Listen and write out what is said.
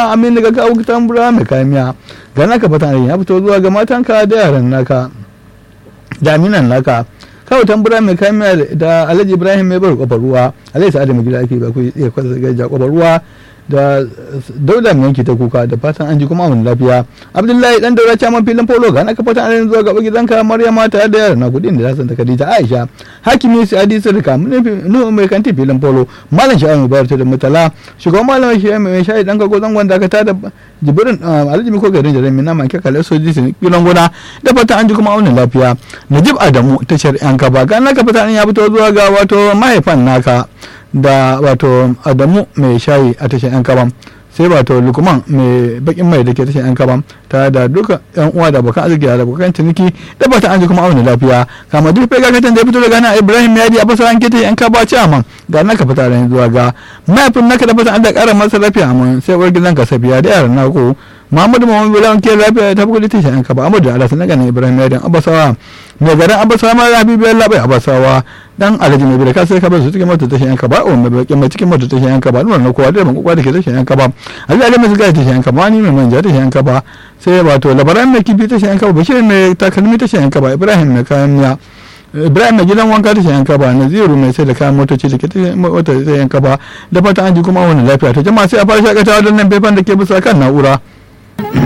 juma'a amin daga kawo tambura mai kamiya ga naka fatan ya fito zuwa ga matanka da yaran naka da aminan naka kawo tambura mai kamiya da alhaji ibrahim mai bar kofar ruwa alhaji sa'adu mai gida ake ba ku iya kwasa gaja kofar ruwa da dauda mai yanki ta kuka da fatan an ji kuma mun lafiya abdullahi dan daura caman filin polo ga naka fatan an zuwa gaba gidanka maryama tare da yaran na kudin da zasan ta khadija aisha hakimi su adi sirka nu mai kanti filin polo malam sha'ayi mai bayar da mutala shugaban malam shi mai shayi dan kago zangon da ka ta da jibirin alhaji ko garin jarin mina man kekale soji sun filin gona da fatan an ji kuma mun lafiya najib adamu tashar yan kaba ga naka fatan ya fito zuwa ga wato mahaifan naka da wato adamu mai shayi a tashar yan kaban sai wato lukman mai bakin mai da ke tashar yan kaban ta da duka yan uwa da abokan arziki da abokan ciniki da fatan an ji kuma auna lafiya kama duk fai gagatan da ya fito daga nan ibrahim yadi a fasara ke tashar yan kaba ci aman ga naka fita da zuwa ga mahaifin naka da fatan an da kara masa lafiya aman sai uwar gidan ka safiya da yaran nako Muhammadu Muhammadu Bilawan ke lafiya ta bugu ta yan kaba Amadu Allah sun daga Ibrahim Yadin Abasawa mai garin Abasawa ma Habibu Bello bai Abasawa dan Alhaji mai bilaka sai ka bar su cikin mota ta yan kaba o mai bakin mai cikin mota ta yan kaba nuna na kowa da ban kowa da ke ta yan kaba Ali Ali mai shiga ta yan kaba ni mai manja ta yan kaba sai wato labaran mai kifi ta yan kaba Bashir mai takalmi ta yan kaba Ibrahim mai kayan miya ibrahim mai gidan wanka ta yanka ba naziru mai sai da kayan motoci da ke ta yanka ba da fata an ji kuma wani lafiya ta jama'a sai a fara shakatawa don nan faifan da ke bisa kan na'ura